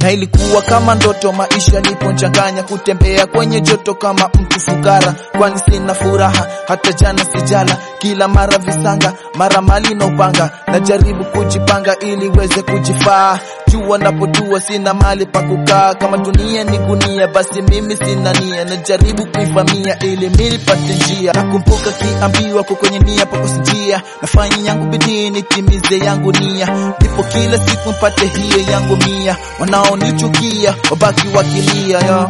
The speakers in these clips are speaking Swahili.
na ilikuwa kama ndoto, maisha liponchanganya, kutembea kwenye joto kama mtu fukara, kwani sina furaha hata jana sijala, kila mara visanga, mara mali na upanga, najaribu kujipanga ili weze kujifaa, jua napotua sina mali pa kukaa, kama dunia ni gunia, basi mimi sina nia, najaribu kuivamia ili mimi pate njia, nakumbuka kiambiwa kwa kwenye nia pako njia, nafanya yangu bidii nitimize yangu nia, ndipo kila siku mpate hiyo yangu mia, wanaonichukia wabaki wakilia yo.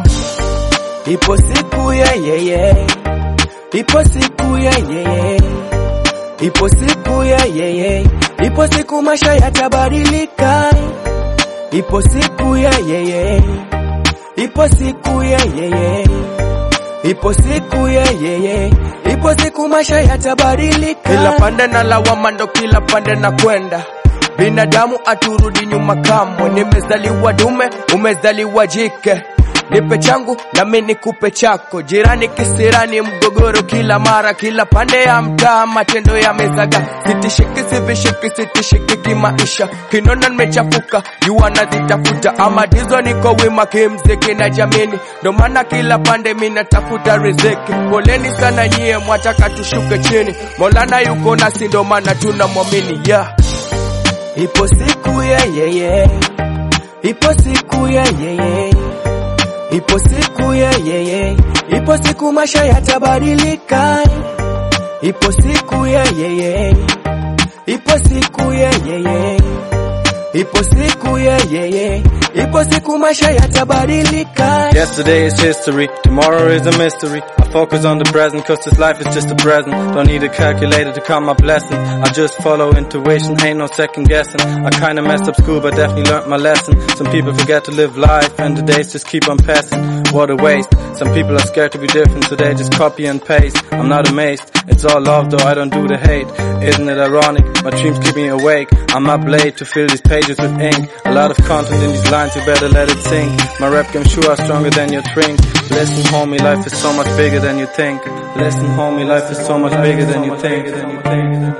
Ipo siku ya yeye, ipo siku ya yeye, ipo siku ya yeye, ipo siku maisha yatabadilika. Ipo siku ya yeye, ipo siku ya yeye, ipo siku ya yeye, ipo siku maisha yatabadilika. Kila pande na lawama, ndo kila pande na kwenda binadamu aturudi nyuma kamwe. Nimezaliwa dume, umezaliwa jike nipe changu nami nikupe chako, jirani kisirani, mgogoro kila mara, kila pande ya mtaa, matendo yamezaga, sitishiki sivishiki, sitishiki kimaisha, kinona nimechafuka, jua nazitafuta, ama dizo niko wima kimziki na jamini, ndo maana kila pande mina tafuta riziki. Poleni sana nyie, mwataka tushuke chini, Maulana yuko nasi, ndo maana tunamwamini yeah. Ipo siku ya yeye, ipo siku ya yeye Ipo siku ya yeye, ipo siku maisha yatabadilika. Ipo siku ya yeye, ipo siku ya yeye, ipo siku ya yeye, ipo siku maisha yatabadilika. Yesterday is history, tomorrow is a mystery. I focus on the present cause this life is just a present. Don't need a calculator to count my blessings. I just follow intuition, ain't no second guessing. I kinda messed up school but definitely learned my lesson. Some people forget to live life and the days just keep on passing. What a waste. Some people are scared to be different so they just copy and paste. I'm not amazed, it's all love though I don't do the hate. Isn't it ironic? My dreams keep me awake. I'm not blade to fill these pages with ink. A lot of content in these lines, you better let it sink. My rap game sure are stronger than your drink. Listen homie, life is so much bigger than you think. Listen homie, life is so much bigger than you think.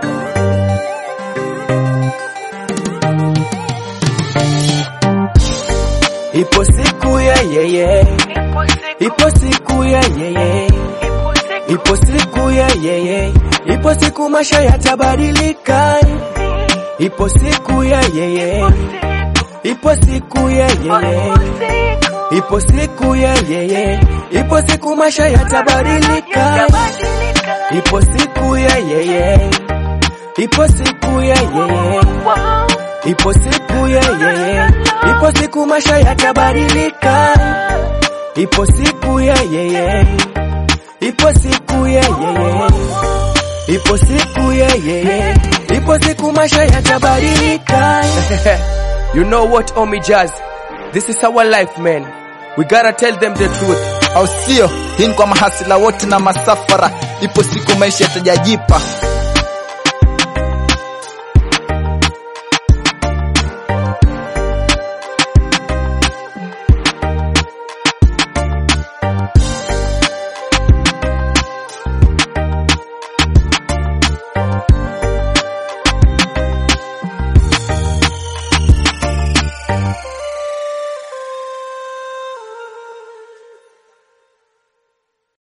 Ipo siku ya yeye, ipo siku ya yeye, ipo siku ya yeye, ipo siku maisha yatabadilika. Ipo siku ya yeye, ipo siku ya yeye, ipo siku ya yeye, ipo siku maisha yatabadilika. Ipo siku ya yeye, ipo siku ya yeye, ipo siku ya yeye, ipo siku maisha yatabadilika. Ipo siku ya yeye, ipo siku ya yeye, ipo siku ya yeye, ipo siku maisha yatabadilika. you know what, Omi Jazz? This is our life, man. We gotta tell them the truth. au sio? Hii ni kwa mahasila wote na masafara, ipo siku maisha yatajajipa.